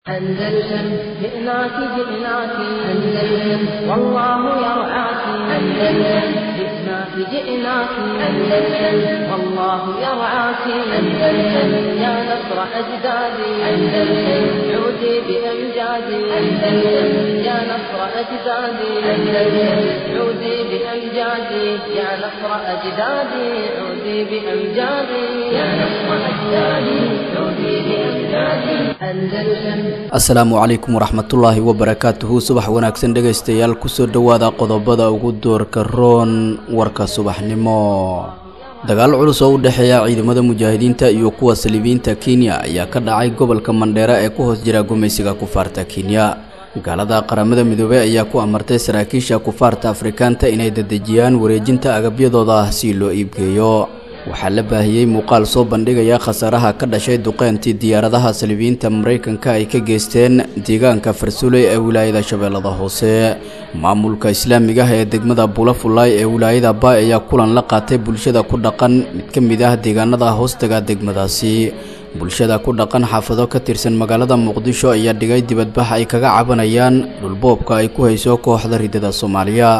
أندلسن جئناك جئناك أندلسن والله يرعاك أندلسن جئناك جئناك أندلسن والله يرعاك أندلسن يا نصر أجدادي أندلسن عودي بأمجادي أندلسن يا نصر أجدادي أندلسن عودي بأمجادي يا نصر أجدادي عودي بأمجادي يا نصر أجدادي عودي بأمجادي أندلسن asalaamu calaykum waraxmatullaahi wabarakaatuhu subax wanaagsan dhegaystayaal kusoo dhowaada qodobada ugu doorka roon warka subaxnimo dagaal culus oo u dhexeeya ciidamada mujaahidiinta iyo kuwa saliibiyiinta kenya ayaa ka dhacay gobolka mandheera ee ku hoos jira gumaysiga kufaarta kenya gaalada qaramada midoobey ayaa ku amartay saraakiisha kufaarta afrikaanta inay dedejiyaan wareejinta agabyadooda si loo iibgeeyo waxaa la baahiyey muuqaal soo bandhigaya khasaaraha ka dhashay duqeyntii diyaaradaha saliibiyiinta maraykanka ay ka geysteen deegaanka farsuley ee wilaayada shabeellada hoose maamulka islaamiga ah ee degmada bulafulay ee wilaayada baay ayaa kulan la qaatay bulshada ku dhaqan mid ka mid ah deegaanada hoostaga degmadaasi bulshada ku dhaqan xaafado ka tirsan magaalada muqdisho ayaa dhigay dibadbax ay kaga cabanayaan dhulboobka ay ku hayso kooxda ridada soomaaliya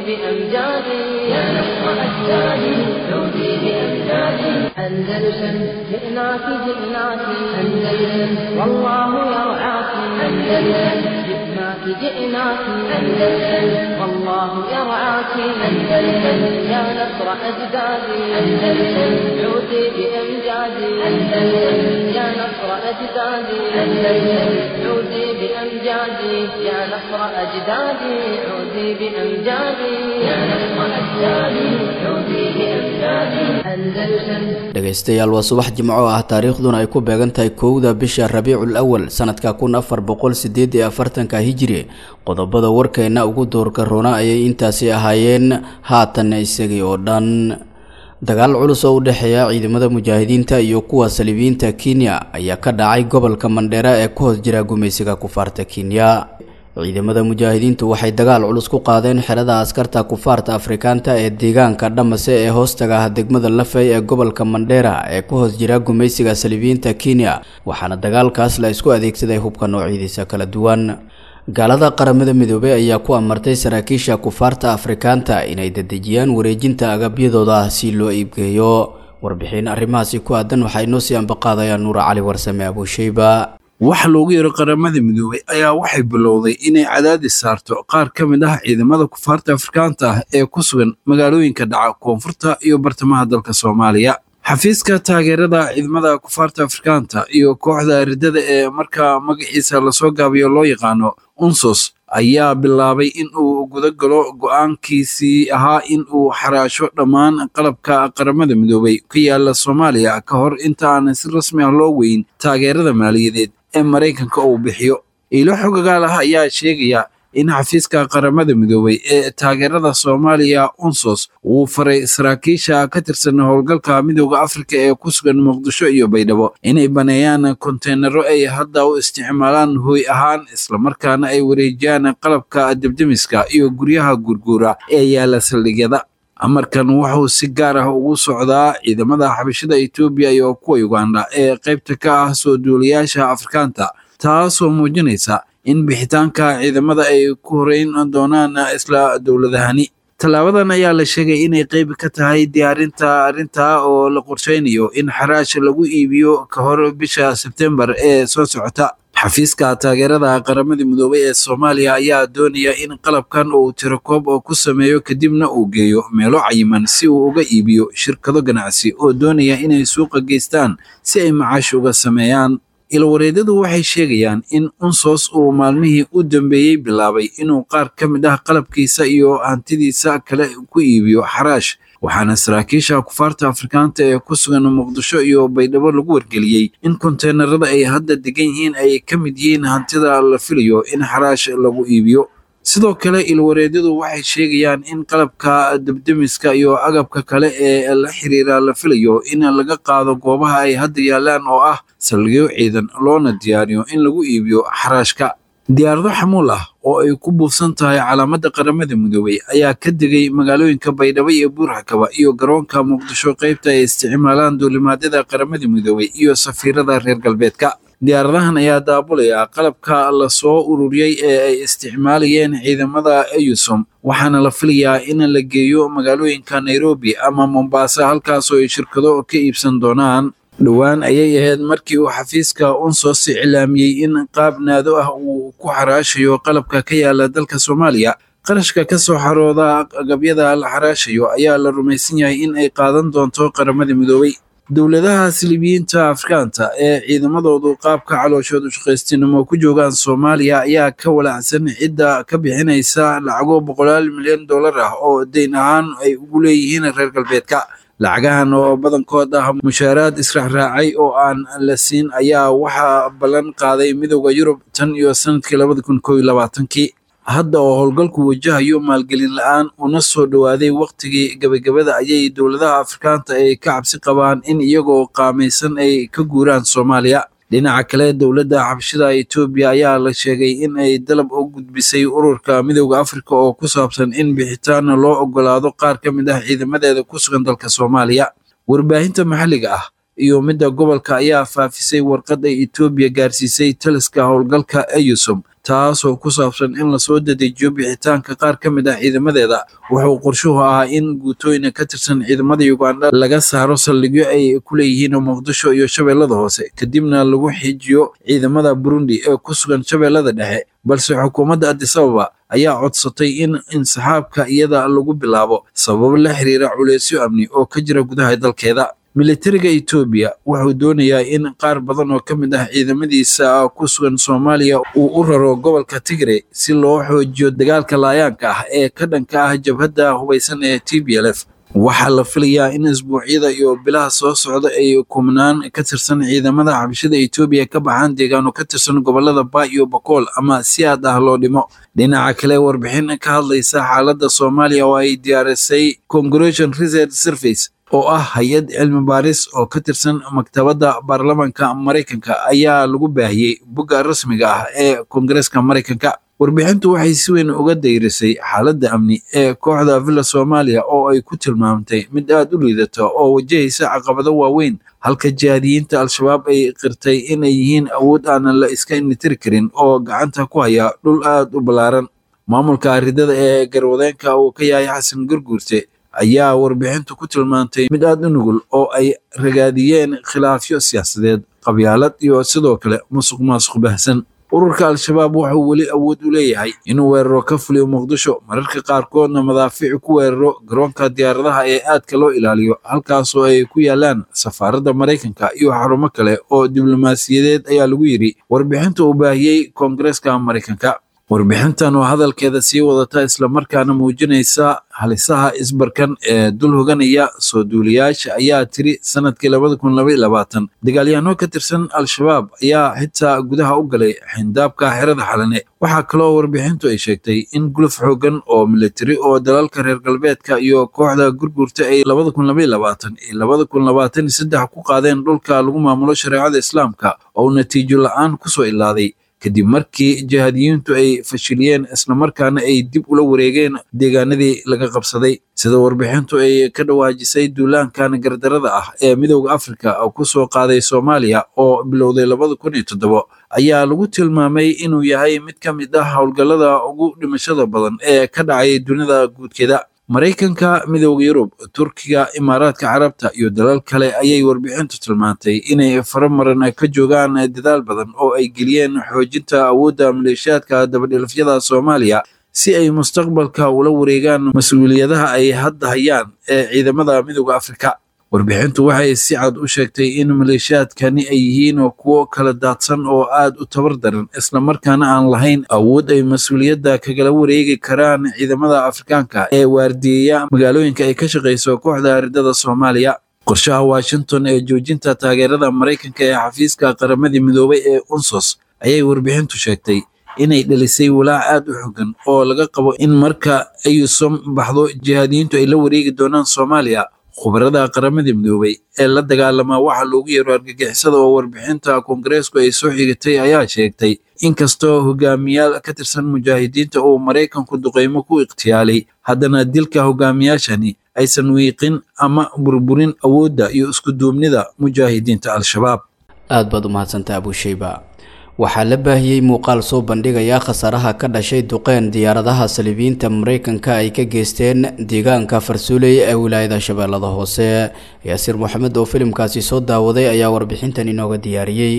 أندلسن جئناك جئناك أندلسن والله يرعاك أندلسن جئناك جئناك أندلسن والله يرعاك أندلسن يا نصر أجدادي أندلسن عودي بأمجادي أندلسن يا نصر أجدادي أندلسن عودي بأمجادي يا نصر أجدادي عودي بأمجادي يا نصر أجدادي عودي بأمجادي أندلسن dhegaystayaal waa subax jimco ah taariikhduna ay ku beegan tahay kowda bisha rabiicul awal sanadka kun afar boqol sideed iyo afartanka hijiri qodobada warkeenna ugu doorka roona ayay intaasi ahaayeen haatanna isagii oo dhan dagaal culus oo u dhexeeya ciidamada mujaahidiinta iyo kuwa saliibiyiinta kenya ayaa ka dhacay gobolka mandheera ee ku hoos jira gumaysiga kufaarta kenya ciidamada mujaahidiintu waxay dagaal culus ku qaadeen xerada askarta kufaarta afrikaanta ee deegaanka dhamase ee hoostaga ah degmada lafey ee gobolka mandheera ee ku hoos jira gumaysiga saliibiyiinta kenya waxaana dagaalkaas la isku adeegsaday hubka noocyadiisa kala duwan gaalada qaramada midoobey ayaa ku amartay saraakiisha kufaarta afrikaanta inay dedejiyaan wareejinta agabyadooda si loo iibgeeyo warbixin arrimahaasi ku aadan waxaa inoo sii ambaqaadaya nuura cali warsame abuusheyba waxa loogu yeero qaramada midoobey ayaa waxay bilowday inay cadaadis saarto qaar ka mid ah ciidamada kufaarta afrikaanta ah ee ku sugan magaalooyinka dhaca koonfurta iyo bartamaha dalka soomaaliya xafiiska taageerada ciidamada kufaarta afrikaanta iyo kooxda ridada ee markaa magaciisa lasoo gaabiyo loo yaqaano unsos ayaa bilaabay in uu guda galo go'aankiisii ahaa in uu xaraasho dhammaan qalabka qaramada midoobey ka yaala soomaaliya ka hor inta aan si rasmi ah loo weyn taageerada maaliyadeed ee maraykanka uu bixiyo iilo xogagaal ah ayaa sheegaya in xafiiska qaramada midoobey ee taageerada soomaaliya unsos uu faray saraakiisha ka tirsan howlgalka midooda afrika ee ku sugan muqdisho iyo baydhabo inay baneeyaan konteynaro ay hadda u isticmaalaan hooy ahaan islamarkaana ay wareejiyaan qalabka debdemiska iyo guryaha gurguura ee yaala saldhigyada amarkan wuxuu si gaar ah ugu socdaa ciidamada xabashada etoobiya iyo kuwa uganda ee qaybta ka ah soo duulayaasha afrikaanta taasoo muujinaysa in bixitaanka ciidamada ay ku horeyn doonaan isla dowladahani tallaabadan ayaa la sheegay inay qayb ka tahay diyaarinta arrintaa oo la qorsheynayo in xaraash lagu iibiyo ka hor bisha sebtembar ee soo socota xafiiska taageerada qaramada midoobey ee soomaaliya ayaa doonaya in qalabkan uu tirakoob oo ku sameeyo kadibna uu geeyo meelo cayiman si uu uga iibiyo shirkado ganacsi oo doonaya inay suuqa geystaan si ay macaash uga sameeyaan ilwareedyadu waxay sheegayaan in unsos uu maalmihii u dambeeyey bilaabay inuu qaar ka mid ah qalabkiisa iyo hantidiisa kale ku iibiyo xaraash waxaana saraakiisha kufaarta afrikaanta ee ku sugan muqdisho iyo baydhabo lagu wargeliyey in konteenarada ay hadda degan yihiin ay ka mid yihiin hantida la filayo in xaraash lagu iibiyo sidoo kale ilwareedyadu waxay sheegayaan in qalabka debdemiska iyo agabka kale ee la xiriira la filayo in laga qaado goobaha ay hadda yaalaan oo ah saldhigyo ciidan loona diyaariyo in lagu iibiyo xaraashka diyaarado xamuul ah oo ay ku buufsan tahay calaamadda qaramada midoobey ayaa ka degay magaalooyinka baydhabo iyo buurxakaba iyo garoonka muqdisho qaybta ay isticmaalaan duulimaadyada qaramada midoobey iyo safiirada reer galbeedka diyaaradahan ayaa daabulaya qalabka lasoo ururiyey ee ay isticmaalayeen ciidamada eyusom waxaana la filayaa in la geeyo magaalooyinka nairobi ama mombasa halkaasoo ay shirkado ka iibsan doonaan dhowaan ayay ahayd markii uu xafiiska unsos iclaamiyey in qaab naado ah uu ku xaraashayo qalabka ka yaala dalka soomaaliya qarashka ka soo xarooda agabyada la xaraashayo ayaa la rumaysan yahay in ay qaadan doonto qaramada midoobay dowladaha silibiyiinta afrikaanta ee ciidamadoodu qaabka calooshood ushaqaystinimo ku joogaan soomaaliya ayaa ka walacsan cidda ka bixinaysa lacago boqolaal milyan dollar ah oo deyn ahaan ay ugu leeyihiin reer galbeedka lacagahan oo badankood ah mushaaraad israacraacay oo aan la siin ayaa waxaa ballan qaaday midooda yurub tan iyo sanadkii labada kun koo iyo labaatankii hadda oo howlgalku wajahayo maalgelin la-aan una soo dhowaaday wakhtigii gebagabada ayay dowladaha afrikaanta ay ka cabsi qabaan in iyagoo qaamaysan ay ka guuraan soomaaliya dhinaca kale dowladda xabashida etoobiya ayaa la sheegay in ay dalab u gudbisay ururka midooda afrika oo ku saabsan in bixitaan loo ogolaado qaar ka mid ah ciidamadeeda ku sugan dalka soomaaliya warbaahinta maxalliga ah iyo midda gobolka ayaa faafisay warqad ay etoobiya gaarsiisay taliska howlgalka eyusom taasoo ku saabsan in lasoo dadejiyo bixitaanka qaar ka mid ah ciidamadeeda wuxuu qorshuhu ahaa in guutooyina ka tirsan ciidamada uganda laga saaro saldhigyo ay ku leeyihiin muqdisho iyo shabeellada hoose kadibna lagu xijiyo ciidamada burundi ee ku sugan shabeellada dhexe balse xukuumadda adisababa ayaa codsatay in insaxaabka iyada lagu bilaabo sababo la xiriira culeysyo amni oo ka jira gudaha dalkeeda militariga etoobiya wuxuu doonayaa in qaar badan oo ka mid ah ciidamadiisa ku sugan soomaaliya uu u raro gobolka tigre si loo xoojiyo dagaalka laayaanka ah ee ka dhanka ah jabhadda hubaysan ee t b l f waxaa la filayaa in isbuucyada iyo bilaha soo socda ay kumnaan ka tirsan ciidamada xabashada etoobiya ka baxaan deegaano ka tirsan gobolada ba iyo bakool ama si aad ah loo dhimo dhinaca kale warbixin ka hadlaysa xaaladda soomaaliya oo ay diyaarisay congression research service oo ah hay-ad cilmi baaris oo ka tirsan maktabadda baarlamaanka maraykanka ayaa lagu baahiyey bogga rasmiga ah ee koongareeska maraykanka warbixintu waxay si weyn uga dayrisay xaaladda amni ee kooxda villa soomaaliya oo ay ku tilmaamtay mid aad u liidata oo wajahaysa caqabado waaweyn halka jihaadiyiinta al-shabaab ay qirtay inay yihiin awood aanan la iska initiri karin oo gacanta ku haya dhul aad u ballaaran maamulka aridada ee garwadeenka uu ka yahay xasan gurguurte ayaa warbixintu ku tilmaantay mid aad u nugul oo ay ragaadiyeen khilaafyo siyaasadeed qabyaalad iyo sidoo kale musuq maasuq bahsan ururka al-shabaab wuxuu weli awood u leeyahay inuu weeraro ka fuliyo muqdisho mararka qaarkoodna madaafiic ku weeraro garoonka diyaaradaha ee aadka loo ilaaliyo halkaasoo ay ku yaalaan safaaradda maraykanka iyo xarumo kale oo diblomaasiyadeed ayaa lagu yidhi warbixinta uu baahiyey koongareeska maraykanka warbixintan oo hadalkeeda sii wadata islamarkaana muujinaysa halisaha isbarkan ee dul hoganaya soo duuliyaasha ayaa tiri sanadkii labada kun laba iyo labaatan dagaalyahanno ka tirsan al-shabaab ayaa xitaa gudaha u galay xindaabka xerada xalane waxaa kaloo warbixintu ay sheegtay in guluf xoogan oo militari oo dalalka reer galbeedka iyo kooxda gurgurta ay labada kun laba iyo labaatan iyo labada kun labaatan iyo saddex ku qaadeen dhulka lagu maamulo shareecada islaamka oo natiijo la-aan kusoo ilaaday kadib markii jihaadiyiintu ay fashiliyeen islamarkaana ay dib ula wareegeen deegaanadii laga qabsaday sida warbixintu ay ka dhawaajisay duulaankan gardarada ah ee midowda afrika ku soo qaaday soomaaliya oo bilowday labada kun iyo toddobo ayaa lagu tilmaamay inuu yahay mid ka mid ah howlgallada ugu dhimashada badan ee ka dhacay dunida guudkeeda maraykanka midowda yurub turkiga imaaraadka carabta iyo dalal kale ayay warbixintu tilmaantay inay faramaran ka joogaan dadaal badan oo ay geliyeen xoojinta awoodda maleeshiyaadka dabadhilafyada soomaaliya si ay mustaqbalka ula wareegaan mas-uuliyadaha ay hadda hayaan ee ciidamada midowda afrika warbixintu waxay si cad u sheegtay in maleeshiyaadkani ay yihiin kuwo kala daadsan oo aad u tabar daran islamarkaana aan lahayn awood ay mas-uuliyadda kagala wareegi karaan ciidamada afrikaanka ee waardiyeya magaalooyinka ay ka shaqayso kooxda aridada soomaaliya qorshaha washington ee joojinta taageerada maraykanka ee xafiiska qaramadii midoobay ee unsos ayay warbixintu sheegtay inay dhalisay walaac aad u xogan oo laga qabo in marka ayusom baxdo jihaadiyiintu ay la wareegi doonaan soomaaliya khubarada qaramada midoobay ee la dagaalamaa waxa loogu yeero argagixisada oo warbixinta koongareesku ay soo xigatay ayaa sheegtay inkastoo hogaamiyaal ka tirsan mujaahidiinta uu maraykanku duqeymo ku ikhtiyaalay haddana dilka hogaamiyaashani aysan wiiqin ama burburin awoodda iyo iskuduubnida mujaahidiinta al-shabaab aad baad u mahadsantaha abusheyba waxaa la baahiyey muuqaal soo bandhigaya khasaaraha ka dhashay duqeen diyaaradaha saliibiyiinta mareykanka ay ka geysteen deegaanka farsuuley ee wilaayada shabeellada hoose yaasiir moxamed oo filimkaasi soo daawaday ayaa warbixintan inooga diyaariyey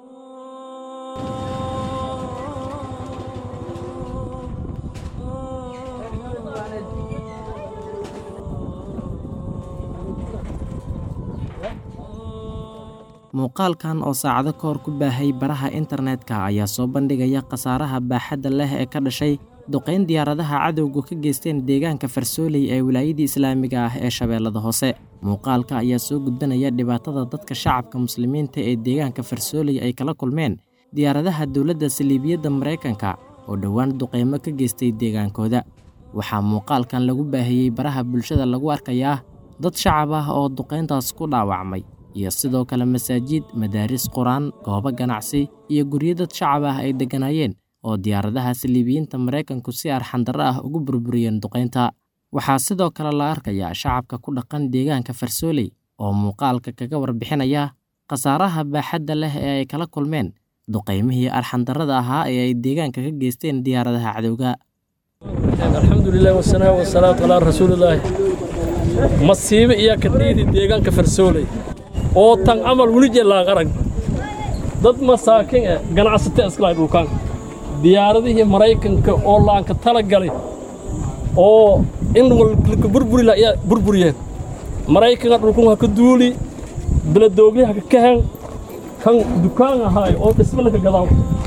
muuqaalkan oo saacado ka hor ku baahay baraha internetka ayaa soo bandhigaya khasaaraha baaxadda leh ee ka dhashay duqayn diyaaradaha cadowgu ka geysteen deegaanka farsooley ee wilaayadii islaamiga ah ee shabeellada hoose muuqaalka ayaa soo gudbanaya dhibaatada dadka shacabka muslimiinta ee deegaanka farsooley ay kala kulmeen diyaaradaha dowladda saliibiyadda maraykanka oo dhowaan duqaymo ka geystay deegaankooda waxaa muuqaalkan lagu baahiyey baraha bulshada lagu arkayaa dad shacab ah oo duqayntaas ku dhaawacmay iyo sidoo kale masaajid madaaris qur-aan goobo ganacsi iyo guryo dad shacab ah ay degganaayeen oo diyaaradaha saliibiyiinta maraykanku si arxandarro ah ugu burburiyeen duqaynta waxaa sidoo kale la arkayaa shacabka ku dhaqan deegaanka farsooley oo muuqaalka kaga warbixinaya khasaaraha baaxadda leh ee ay kala kulmeen duqaymihii arxandarrada ahaa ee ay deegaanka ka geysteen diyaaradaha cadowga alxamdulilah wasanaa wasalaatu calaa rasuulilaahi masiibo iyaa ka dhiidi deegaanka farsooley oo tan camal weli jellaan arag dad masaakin eh ganacsata iskalahay dhulkaan diyaaradihii maraykanka oo laanka tala galay oo in walka burburila ayaa burburiyeen maraykanka dhulkun ha ka duuli beladoogli ha ka kahan kan dukaan ahaay oo dhisme laka gadaaw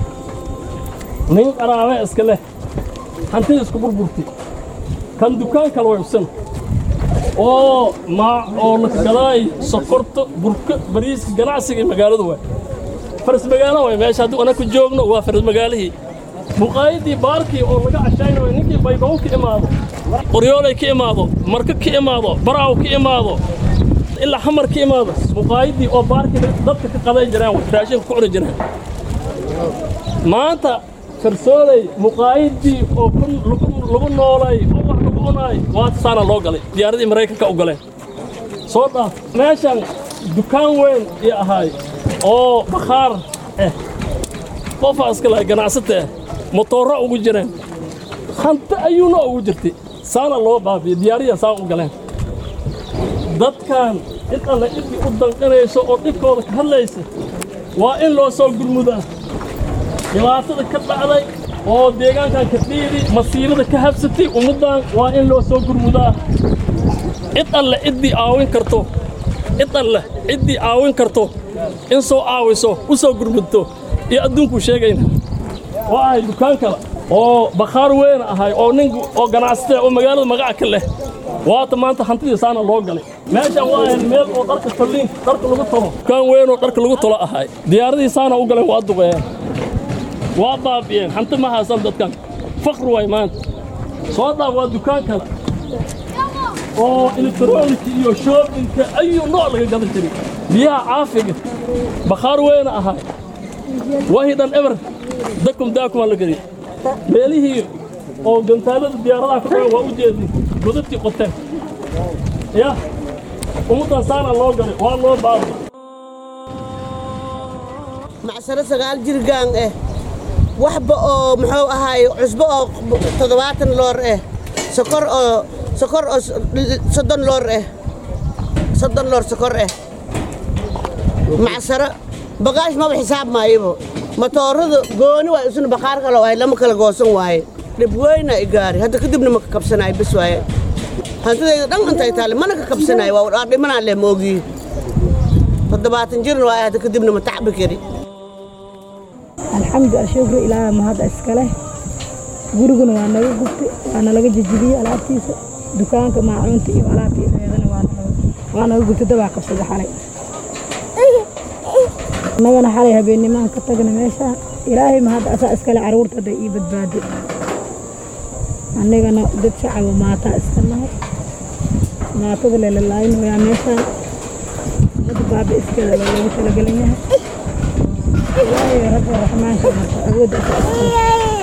nin qaraabe iska leh hantida isku burburti kan dukaan kale way usan oo maa oo laka gadaay sokorta burka bariiska ganacsiga iyo magaaladu waay faras magaalo waay meesha haddii ana ku joogno waa faras magaalihii muqaayadii baarkii oo laga cashaynayo ninkii baydhabo ka imaado qoryoolay ka imaado marka ka imaado baraaw ka imaado ilaa xamar ka imaado muqaayadii oo baarkii dadka ka qaday jiraan raashinka ku cuni jiraan maanta farsooley muqaayadii oo lagu noolay oo wax lagu cunaay waata saana loo galay diyaaradii maraykanka u galeen soo dhaaf meeshan dukaan weyn iyo ahaay oo bakhaar eh qofaa iska lahay ganacsata eh motoorra ugu jireen hanti ayuuna ugu jirtay saana loo baabiye diyaariya saa u galeen dadkan cid alle ciddii u danqanayso oo dhibkooda ka hadlaysa waa in loo soo gurmudaa dhibaatada ka dhacday oo deegaankan ka dhiidi masiibada ka habsatay ummaddan waa in loo soo gurmudaa cid alle ciddii caawin karto cid alle ciddii caawin karto in soo caawiso u soo gurmudto iyo adduunkuu sheegayna waa ahay dukaan kale oo bakhaar weyn ahay oo nin oo ganacsata oo magaalada magaca ka leh waata maanta hantidii saana loo galay meeshan waa ahayd meel oo dharka falliin dharka lagu tolo dukaan weyn oo dharka lagu tolo ahay diyaaradii saana u galeen waa duqeeyeen waa baabi'een hanti ma haysan dadkan fakr waay maanta soo dhaaf waa dukaan kale oo elektronika iyo shoobinka ayuu nooc laga gadan jiray biyaha caafiga bakhaar weyna ahaa wahi dhan eber dakum daakumaa la geliy meelihii oo gantaalada diyaaradaha ka dhagan waa u jeedin godadkii qoteen ya ummaddan saana loo galay waa loo baaba macsaro sagaal jirgaan eh waxba oo muxuu ahaay cusbo oo toddobaatan loor eh sokor oo sokor oo soddon loor eh soddon loor sokor eh macsaro bagaash maba xisaab maayabo matoorada gooni waay isuna bakhaar kale waay lama kala goosan waaye dhib weyna i gaari hadda kadibna ma ka kabsanaayo bes waaye hantidayda dhan intay taale mana ka kabsanaayo waa dhimanaa leh moogii toddobaatan jirna waaye hadda kadibna ma tacbi kari alxamdu ashukru ilaaha mahadda iskale guriguna waa naga gubtay waa nalaga jejibiyey alaabtiisa dukaanka maacuunta iyo alaabtii eedana waa naga gubtay dabaa qabsada xalay annagana xalay habeennimaan ka tagna meeshaan ilaahay mahadda asaa iskale caruurta hadday ii badbaado annagana dad shacaba maataa iska nahay maatada lelalaaynooyaa meeshaan dad baaba iskeeda loogu talagelan yahay ilaahay rabbi raxmaanka marka awoodda asaa iskale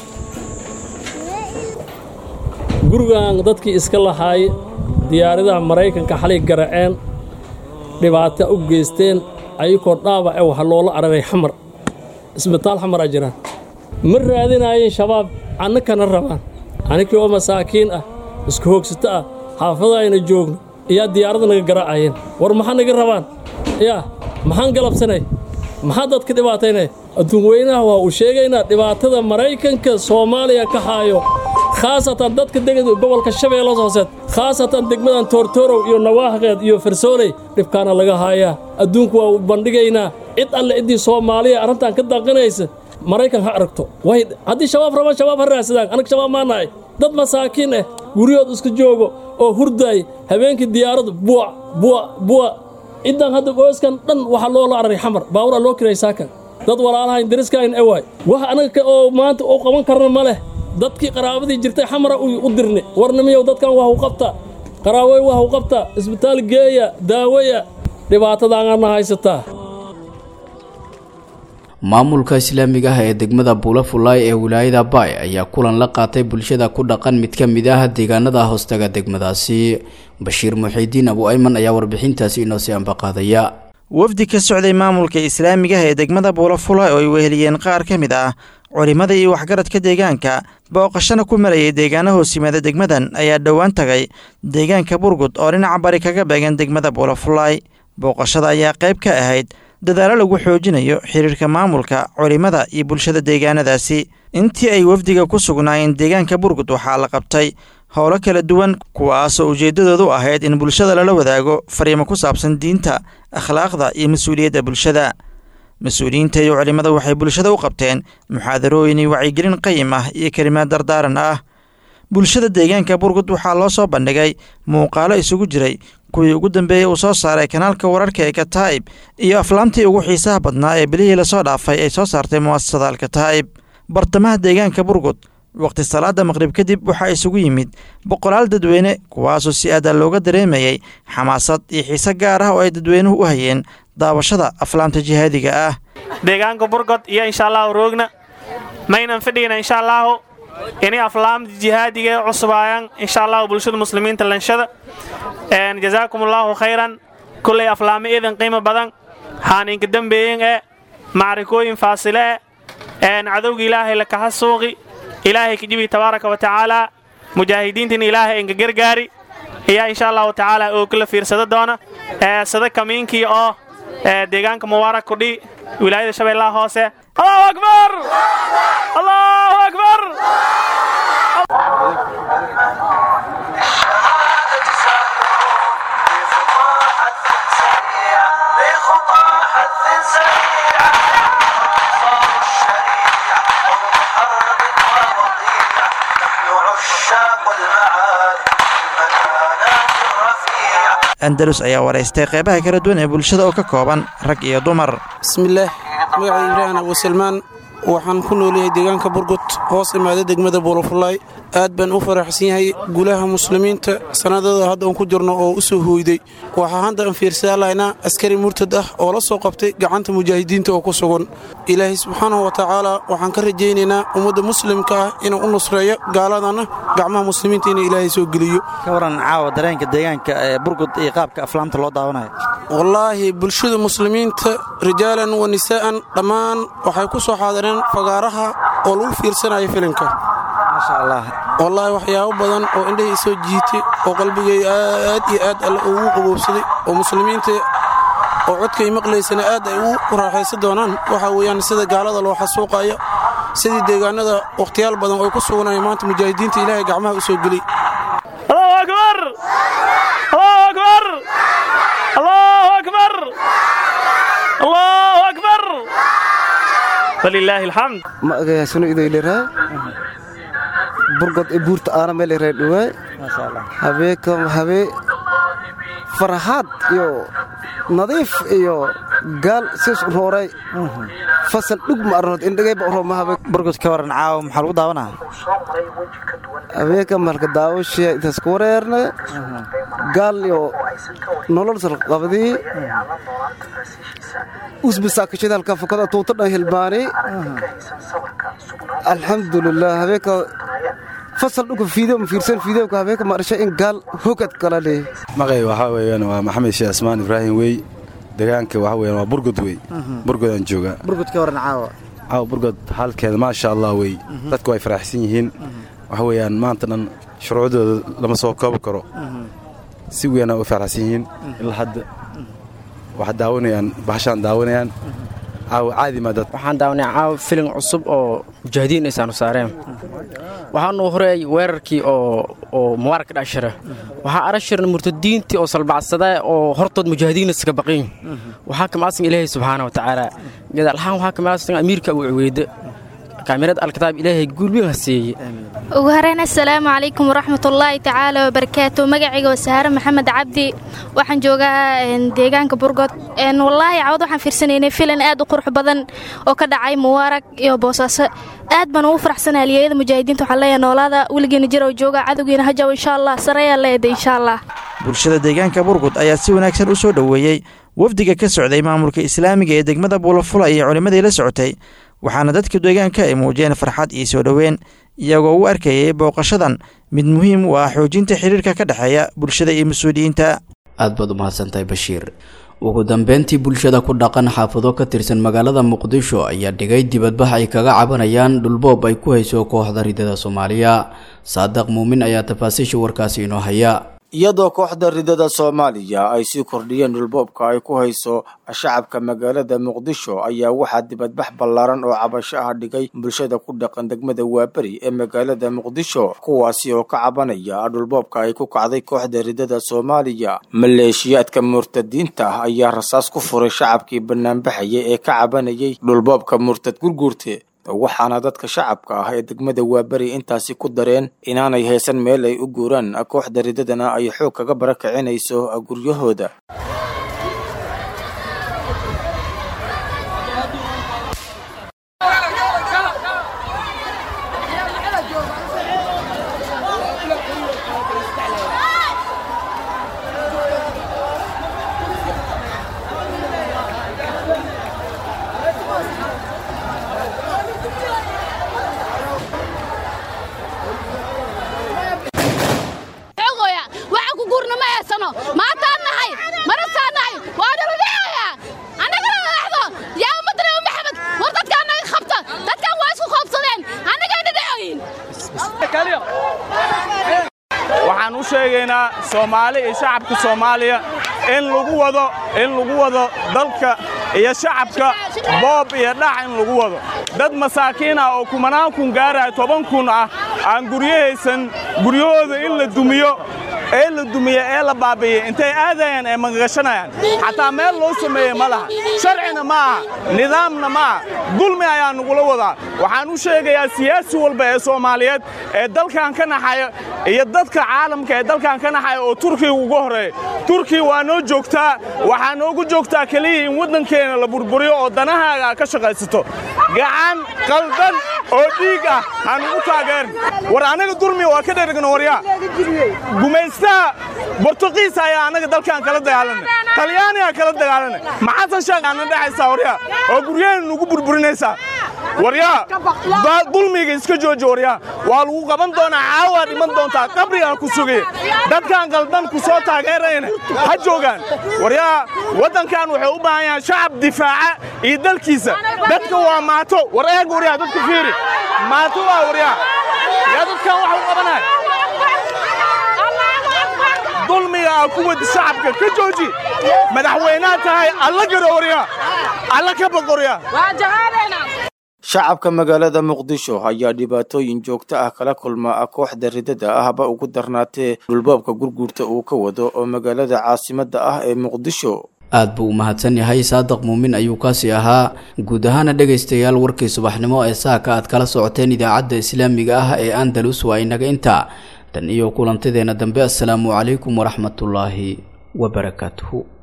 gurigan dadkii iska lahaay diyaaradaha maraykanka xalay garaceen dhibaato u geysteen ayakoo dhaawac e waxa loola araray xamar isbitaal xamar a jiraan ma raadinaayeen shabaab annakana rabaan annikii oo masaakiin ah isku hoogsato ah xaafada ayna joogno iyaa diyaaradda naga garaacayeen war maxaa naga rabaan yaa maxaan galabsanay maxaa dadka dhibaataynay adduun weynaha waa uu sheegaynaa dhibaatada maraykanka soomaaliya ka haayo khaasatan dadka degada gobolka shabeellas hooseed khaasatan degmadan toortoorow iyo nawaahqeed iyo farsooley dhibkaana laga haayaa adduunku waa u bandhigaynaa cid alle ciddii soomaaliya arrintan ka daaqinaysa maraykan ha aragto way haddii shabaab rabaan shabaab ha raadsadaan anag shabaab maa nahay dad masaakiin ah guryahood iska joogo oo hurdaay habeenkii diyaaraddu buuc buuc buuc ciddan hadda qoyskan dhan waxaa loola araray xamar baawuraa loo kiray saakan dad walaalahayn dariskayn ewaay wax anaga oo maanta u qaban karna ma leh dadkii qaraabadii jirtay xamara u dirni warnimiyow dadkan wax u qabta qaraaboy wax u qabta isbitaal geeya daawaya dhibaatadaanana haysataa maamulka islaamiga ah ee degmada buulafulaay ee wilaayada baay ayaa kulan la qaatay bulshada ku dhaqan mid ka mid ah deegaanada hoostaga degmadaasi bashiir muxiidiin abu ayman ayaa warbixintaasi inoo sii ambaqaadaya wafdi ka socday maamulka islaamiga ah ee degmada buulafulaay oo ay weheliyeen qaar ka mid ah culimmada iyo waxgaradka deegaanka booqashana ku marayay deegaana hoos yimaada degmadan ayaa dhowaan tagay deegaanka burgud oo dhinaca bari kaga beegan degmada buulafulaay booqashada ayaa qayb ka ahayd dadaalo lagu xoojinayo xiriirka maamulka culimmada iyo bulshada deegaanadaasi intii ay wafdiga ku sugnaayeen deegaanka burgud waxaa la qabtay howlo kala duwan kuwaasoo ujeeddadoodu ahayd in bulshada lala wadaago fariimo ku saabsan diinta akhlaaqda iyo mas-uuliyadda bulshada mas-uuliyiinta iyo culimmada waxay bulshada u qabteen muxaadarooyin iyo wacyigelin qayim ah iyo kelimaad dardaaran ah bulshada deegaanka burgud waxaa loo soo bandhigay muuqaalo isugu jiray kuwii ugu dambeeyey uu soo saaray kanaalka wararka ee kataa'ib iyo aflaamtii ugu xiisaha badnaa ee bilihii lasoo dhaafay ay soo saartay mu'asasada alkataa'ib bartamaha deegaanka burgud wakhti salaada maqrib kadib waxaa isugu yimid boqolaal dadweyne kuwaasoo si aada looga dareemayay xamaasad iyo xiise gaar ah oo ay dadweynuhu u hayeen daawashada aflaamta jihaadiga ah deegaanka burgod iyo insha allahu roogna maynan fadhigna insha allaahu inay aflaamta jihaadiga ee cusubaayan insha allahu bulshada muslimiinta lanshada jazaakum allaahu khayran kullay aflaamo iidan qiimo badan xaaninka dembeeyin ee macrikooyin faasile e cadowga ilaahay lakaha suuqi ilaahay kajibi tabaaraka wa tacaala mujaahidiintina ilaahay inka gargaari ayaa insha allahu tacaala oo kala fiirsada doona sada kamiinkii oo deegaanka mubaarak kudhi wilaayada shabeellaha hoose allahu akbar allahu akbar andalus ayaa waraystay qeybaha kala duwan ee bulshada oo ka kooban rag iyo dumar bismillaah magacay ibraahim abusalmaan waxaan ku noolyahay deegaanka burgud hoos imaada degmada buulafulaay aad baan u faraxsan yahay gulaha muslimiinta sannadada hadda aan ku jirno oo u soo hooyday waxaa hadda aan fiirsaallaynaa askari murtad ah oo la soo qabtay gacanta mujaahidiinta oo ku sugan ilaahay subxaanahu wa tacaala waxaan ka rajaynaynaa ummadda muslimka ah inuu u nusreeyo gaaladana gacmaha muslimiinta inuu ilaahay soo geliyo ka waran caawa dareenka deegaanka ee burgud iyo qaabka aflaamta loo daawanayo wallaahi bulshada muslimiinta rijaalan wa nisaa'an dhammaan waxay ku soo xaadireen fagaaraha oo lagu fiirsanayo filimka maasha allah wallaahi waxyaabo badan oo indhahii soo jiitay oo qalbigay aad iyo aad alle ugu qaboobsaday oo muslimiinta oo codkay maqlaysana aad ay ugu raaxaysan doonaan waxaa weeyaan sida gaalada loo xasuuqayo sidii deegaanada wakhtiyaal badan oo ku sugnaya maanta mujaahidiinta ilaahay gacmaha u soo geliy allahu akbar allahu akbar allahu akbar allahu akbar walilaahi alxamd magayaasunu idoyleraay burgod ee buurta aana meeleraay dhawaay habeeka habee faraxaad iyo nadiif iyo gaal sis rooray fasal dhug ma arnood indhagayba romahabe burgod ka waran caawa maxaa lagu daawanaa habeeka malka daawashaya intaas ku wareerne gaal iyo nolol salqabdii usbisaakashada halka fukada tuuta dhan hilbaani alxamdulilah habeeka fasal dhulka fiideo ma fiirsan fiideoka habeeka ma dhashay in gaal hogad kala leh maqay waxaa weeyaan waa maxamed sheekh asmaan ibraahim wey deegaanka waxa weeyaan waa burgod wey burgodaan joogaa burgud ka waran caawa caawa burgod halkeeda maasha allah wey dadku way faraxsan yihiin waxa weeyaan maanta dhan shuruucdooda lama soo koobi karo si weynaa u faraxsan yihiin ilaa hadda waxaa daawanayaan bahashaan daawanayaan caawa caadi maa dad waxaan daawanay caawa filin cusub oo mujaahidiin aysaanu saareen waxaanu horeey weerarkii oo oo mubaarag ka dhashira waxaa arashirna murtadiintii oo salbacsada oo hortood mujaahidiin iskaga baqin waxaa kamaasan ilaahay subxaana wa tacaala gadaalhaan waxaa kamaasan amiirka abu cuweyde kaamirad alkitaab ilaahay guulweyn ha seeye ugu horeyn assalaamu calaykum waraxmatullaahi tacaala wabarakaatu magacayga waa sahaare maxamed cabdi waxaan joogaa deegaanka burgod wallaahi cawad waxaan fiirsanaynay filan aad u qurux badan oo ka dhacay mubaarag iyo boosaaso aad baan ugu faraxsanaa aliyayada mujaahidiinta waxaan leeyahay noolaada weligeena jira oo jooga cadowgiina hajaw insha allah sareeyaa leeda insha allah bulshada deegaanka burgud ayaa si wanaagsan u soo dhoweeyey wafdiga ka socday maamulka islaamiga ee degmada buulafula iyo culimmadii la socotay waxaana dadka deegaanka ay muujiyeen farxad iyo soo dhoweyn iyagoo u arkayay booqashadan mid muhiim u ah xoojinta xiriirka ka dhexeeya bulshada iyo mas-uuliyiinta aad baad u mahadsantahay bashiir ugu dambeyntii bulshada ku dhaqan xaafado ka tirsan magaalada muqdisho ayaa dhigay dibadbax ay kaga cabanayaan dhulboob ay ku hayso kooxda ridada soomaaliya saadaq muumin ayaa tafaasiisha warkaasi inoo haya iyadoo kooxda ridada soomaaliya ay sii kordhiyeen dhulboobka ay ku hayso shacabka magaalada muqdisho ayaa waxaa dibadbax ballaaran oo cabasho ah dhigay bulshada ku dhaqan degmada waaberi ee magaalada muqdisho kuwaasi oo ka cabanaya dhulboobka ay ku kacday kooxda ridada soomaaliya maleeshiyaadka murtadiinta ah ayaa rasaas ku furay shacabkii banaanbaxaya ee ka cabanayay dhulboobka murtad gurguurte waxaana dadka shacabka ah ee degmada waaberi intaasi ku dareen inaanay haysan meel ay u guuraan kooxda ridadana ay xoog kaga barakacinayso guryahooda waxaan u sheegaynaa soomaali iyo shacabka soomaaliya in lagu wado in lagu wado dalka iyo shacabka boob iyo dhac in lagu wado dad masaakiin ah oo kumanaan kun gaaraya toban kun ah aan guryahaysan guryahooda in la dumiyo ee la dumiye ee la baabi'iyey intay aadayaan ee magagashanayaan xataa meel loo sameeyey ma laha sharcina ma aha nidaamna ma aha dulmi ayaa nagula wadaa waxaan u sheegayaa siyaasi walba ee soomaaliyeed ee dalkan ka naxaya iyo dadka caalamka ee dalkan ka naxaya oo turkiga uga horreeya turkiya waa noo joogtaa waxaa noogu joogtaa keliya in waddankeena la burburiyo oo danahaaga ka shaqaysato gacan qaldan oo dhiig ah aan ugu taageerin war anaga dulmi waa ka dhergno waryaa gumaystaha bortuqiis ayaa annaga dalkan kala dagaalanay talyaanigaa kala dagaalanay maxasan sheekh aana dhexaysaa waryaa oo guryaheena nugu burburinaysaa waryaa dulmiga iska jooji waryaa waa lagu qaban doonaa caawaa dhiman doontaa qabrigaa ku sugaya dadkan qaldan ku soo taageerayna ha joogaan waryaa waddankan waxay u baahan yahaan shacab difaaca iyo dalkiisa dadka waa maato war eeg waryaa dadka fiiri maato waa waryaa yaa dadkan waxa u qabanaya dulmiga aa ku wadi shacabka ka jooji madaxweynaha tahay alla garo waryaa alla ka baq waryaa shacabka magaalada muqdisho ayaa dhibaatooyin joogto ah kala kulma kooxda ridada ahba ugu darnaatee dhulboobka gurguurta uu ka wado oo magaalada caasimadda ah ee muqdisho aad buu u mahadsan yahay saadiq muumin ayuu kaasi ahaa guud ahaana dhegaystayaal warkii subaxnimo ee saaka aad kala socoteen idaacadda islaamiga ah ee andalus waa inaga intaa tan iyo kulantadeenna dambe assalaamu calaykum waraxmatullaahi wabarakaatuhu